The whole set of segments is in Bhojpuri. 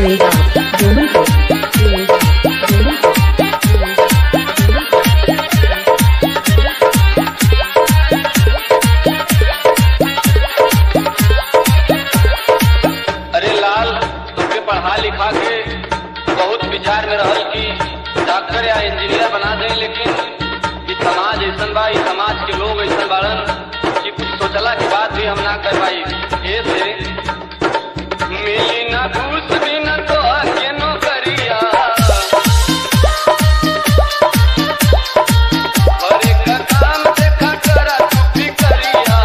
Jiregaon, Domanpur, Jiregaon, अरे लाल तुमके पढ़ा लिखा के बहुत विचार में रहल कि डॉक्टर या इंजीनियर बना दे लेकिन ई समाज ऐसन बा ई समाज के लोग ऐसन बाड़न कि कुछ सोचला के बाद भी हम ना कर पाई ऐसे मिली ना घूस भी ना तो आके नौकरिया और एक काम देखा करा तू भी करिया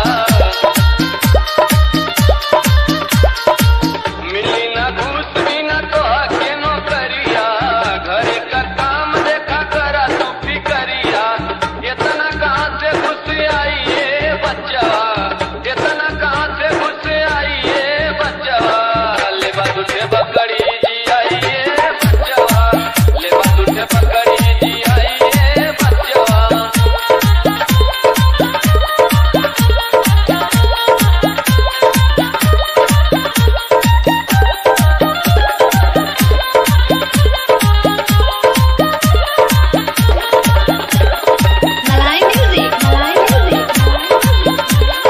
मिली ना घूस भी ना तो आके नौकरिया घरे का काम देखा करा तू भी करिया इतना कहाँ से घुस आई ये बच्चा इतना कहाँ से घुस आई ये बच्चा ले बादुठे बकड़ी जी आई ये बच्चा ले बादुठे बकड़ी जी आई ये बच्चा Malay music, Malay music.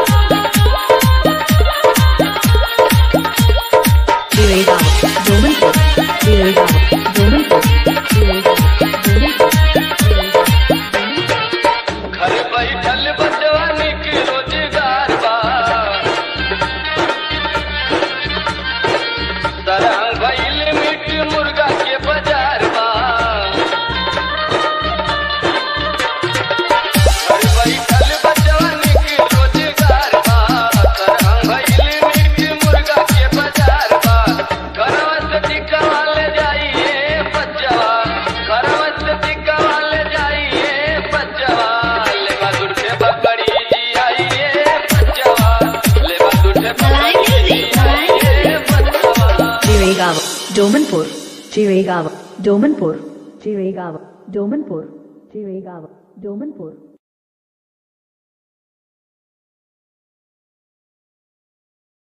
Jiregaon, Domanpur, Jiregaon, Domanpur, Jiregaon, Domanpur, घर बैठल बचवानी के रोजगार बा सरहंग भइल मीट मुर्गा के बाजार बा घर बैठल बचवानी के रोजगार बा सरहंग भइल मीट मुर्गा के बाजार बा घरवा से टिकवा ले जाइए बच्चवा घरवा से टिकवा ले जाइए बच्चवा लेवा दूर से बकरी जी आइए बच्चवा लेवा दूर से Malay music, Malay आइए बच्चवा Jiregaon, Domanpur, Jiregaon, Domanpur, Jiregaon, Domanpur, Jiregaon, Domanpur.